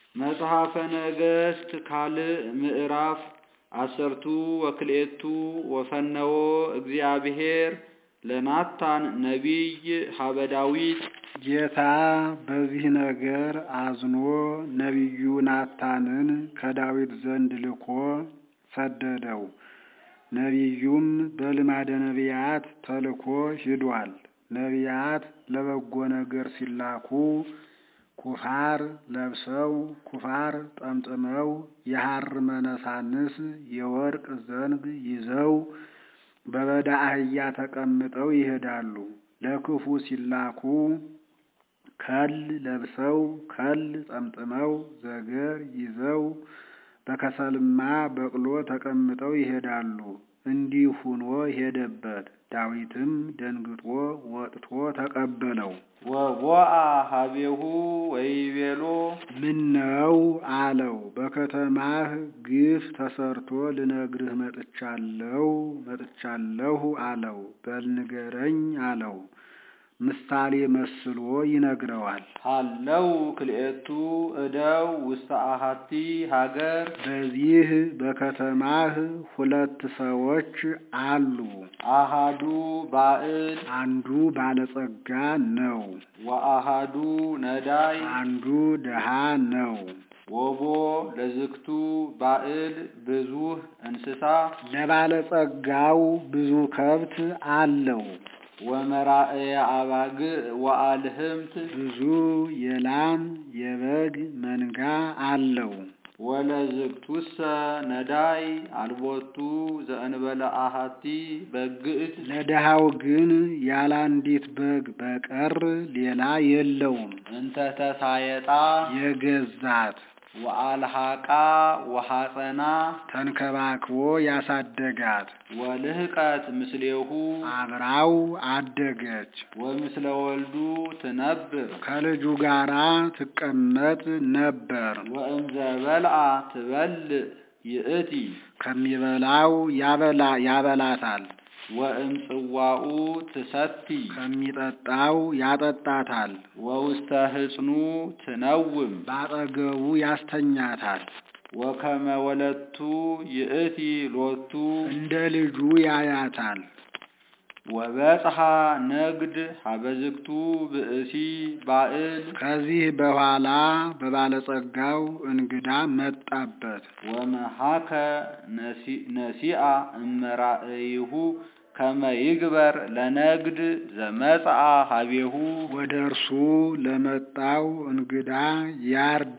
መጽሐፈ ነገሥት ካልዕ ምዕራፍ አሰርቱ ወክልኤቱ ወፈነወ እግዚአብሔር ለናታን ነቢይ ሀበ ዳዊት ጌታ በዚህ ነገር አዝኖ ነቢዩ ናታንን ከዳዊት ዘንድ ልኮ ሰደደው። ነቢዩም በልማደ ነቢያት ተልኮ ሂዷል። ነቢያት ለበጎ ነገር ሲላኩ ኩፋር ለብሰው ኩፋር ጠምጥመው የሐር መነሳንስ የወርቅ ዘንግ ይዘው በበዳ አህያ ተቀምጠው ይሄዳሉ። ለክፉ ሲላኩ ከል ለብሰው ከል ጠምጥመው ዘገር ይዘው በከሰልማ በቅሎ ተቀምጠው ይሄዳሉ። እንዲህ ሁኖ ሄደበት። ዳዊትም ደንግጦ ወጥቶ ተቀበለው። ወቦአ ሀቤሁ ወይቤሎ ምነው አለው። በከተማህ ግፍ ተሰርቶ ልነግርህ መጥቻለሁ መጥቻለሁ አለው። በል ንገረኝ አለው። ምሳሌ መስሎ ይነግረዋል። ሃለው ክልኤቱ እደው ውስተ አሃቲ ሀገር በዚህ በከተማህ ሁለት ሰዎች አሉ። አሃዱ ባዕል አንዱ ባለጸጋ ነው፣ ወአሃዱ ነዳይ አንዱ ድሃ ነው። ወቦ ለዝክቱ ባዕል ብዙህ እንስሳ ለባለጸጋው ብዙ ከብት አለው፣ ወመራእየ አባግዕ ወአልህምት ብዙ የላም የበግ መንጋ አለው። ወለዝክቱሰ ነዳይ አልቦቱ ዘእንበለ አሃቲ በግዕት ለድሃው ግን ያለ አንዲት በግ በቀር ሌላ የለውም። እንተ ተሳየጣ የገዛት ወአልሃቃ ወሐፀና ተንከባክቦ ያሳደጋት ወልህቀት ምስሌሁ አብራው አደገች። ወምስለ ወልዱ ትነብር ከልጁ ጋራ ትቀመጥ ነበር። ወእምዘ በልዓ ትበልዕ ይእቲ ከሚበላው ያበላ ያበላታል፣ ወእምጽዋኡ ትሰቲ ከሚጠጣው ያጠጣታል፣ ወውስተ ህጽኑ ትነውም ባጠገቡ ያስተኛታል። ወከመ ወለቱ ይእቲ ሎቱ እንደ ልጁ ያያታል። ወበጽሐ ነግድ ሀበዝክቱ ብእሲ ባዕል ከዚህ በኋላ በባለጸጋው እንግዳ መጣበት። ወመሃከ ነሲአ እመራእይሁ ከመ ይግበር ለነግድ ዘመጽአ ሀቤሁ ወደ እርሱ ለመጣው እንግዳ ያርድ